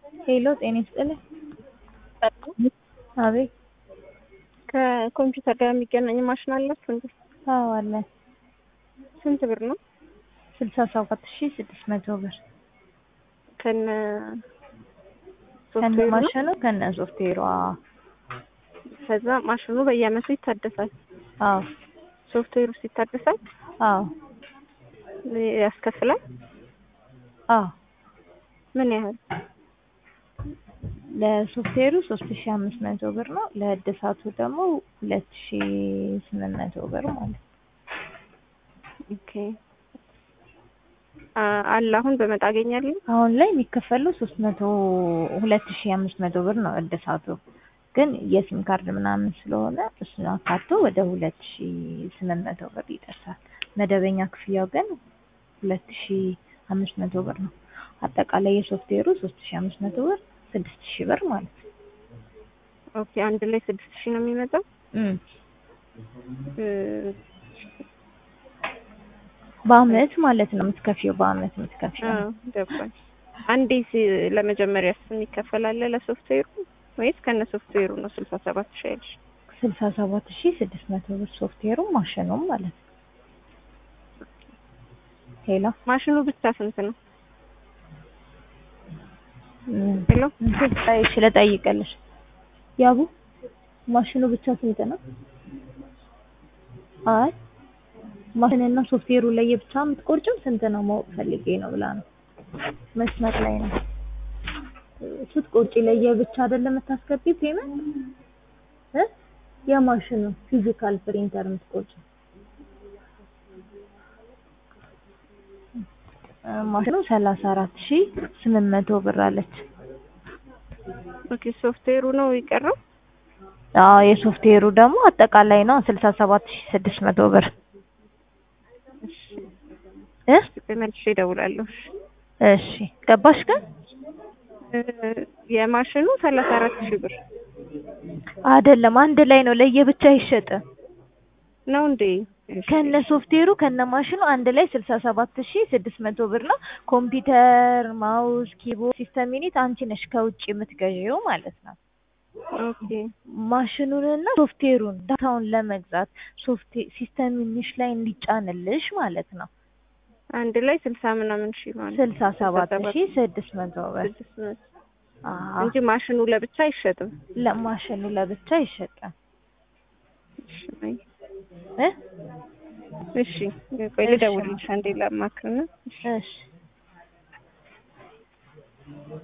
ሄሎ ጤና ይስጥልኝ። አቤት። ከኮምፒውተር ጋር የሚገናኝ ማሽን አላችሁ እንዴ? አዎ አለ። ስንት ብር ነው? ስልሳ ሰባት ሺ ስድስት መቶ ብር ከነ ከነ ሶፍትዌሩ ነው? ማሽኑ ከነ ሶፍትዌሩ። አዎ ከዛ ማሽኑ በየአመቱ ይታደሳል። አዎ ሶፍትዌሩ ይታደሳል አዎ ያስከፍላል። አዎ ምን ያህል? ለሶፍትዌሩ ሶስት ሺ አምስት መቶ ብር ነው። ለእድሳቱ ደግሞ ሁለት ሺ ስምንት መቶ ብር ማለት ነው። ኦኬ አ- አለ አሁን በመጣ አገኛለሁ። አሁን ላይ የሚከፈለው ሶስት መቶ ሁለት ሺ አምስት መቶ ብር ነው እድሳቱ። ግን የሲም ካርድ ምናምን ስለሆነ እሱን አካቶ ወደ ሁለት ሺ ስምንት መቶ ብር ይደርሳል። መደበኛ ክፍያው ግን ሁለት ሺ አምስት መቶ ብር ነው። አጠቃላይ የሶፍትዌሩ ሶስት ሺ አምስት መቶ ብር ስድስት ሺ ብር ማለት ነው። ኦኬ አንድ ላይ ስድስት ሺህ ነው የሚመጣው። እም እ፣ በአመት ማለት ነው የምትከፊው፣ በአመት የምትከፊው አዎ ገባኝ። አንዴ ሲ- ለመጀመሪያ የሚከፈል አለ ለሶፍትዌሩ ወይስ ከነ ሶፍትዌሩ ነው ስልሳ ሰባት ሺህ ያልሽ? ስልሳ ሰባት ሺ ስድስት መቶ ብር ሶፍትዌሩም ማሽኑም ማለት ነው። ሄሎ ማሽኑ ብቻ ስንት ነው? እም፣ ሄሎ እንትን እሺ ልጠይቅልሽ። ያቡ ማሽኑ ብቻ ስንት ነው? አይ ማሽንና ሶፍትዌሩ ለየብቻ የምትቆርጭም ስንት ነው ማወቅ ፈልጌ ነው ብላ ነው። መስመር ላይ ነው ስትቆርጪ ለየብቻ አይደለም የምታስገቢ ፔመንት እ የማሽኑ ፊዚካል ፕሪንተር የምትቆርጪ እ ማሽኑ ሰላሳ አራት ሺ ስምንት መቶ ብር አለች። ኦኬ ሶፍትዌሩ ነው የቀረው? አዎ የሶፍትዌሩ ደግሞ አጠቃላይ ነው ስልሳ ሰባት ሺ ስድስት መቶ ብር እ መልሼ እደውላለሁ። እሺ ገባሽ ግን እ፣ የማሽኑ ሰላሳ አራት ሺህ ብር አይደለም አንድ ላይ ነው ለየብቻ አይሸጥም። ነው እንዴ? እሺ። ከነ ሶፍትዌሩ ከነ ማሽኑ አንድ ላይ ስልሳ ሰባት ሺ ስድስት መቶ ብር ነው። ኮምፒውተር፣ ማውስ፣ ኪቦርድ፣ ሲስተም ዩኒት አንቺ ነሽ ከውጭ የምትገዢው ማለት ነው። ኦኬ ማሽኑንና ሶፍትዌሩን ዳታውን ለመግዛት ሶፍት ሲስተም ዩኒትሽ ላይ እንዲጫንልሽ ማለት ነው። አንድ ላይ ስልሳ ምናምን ሺህ ማለት ስልሳ ሰባት ሺ ስድስት መቶ ብር ስድስት መቶ አዎ። እንጂ ማሽኑ ለብቻ አይሸጥም። ለማሽኑ ለብቻ አይሸጥም እሺ አይ፣ እ እሺ ቆይ ልደውልልሽ አንዴ ላማክርና እሺ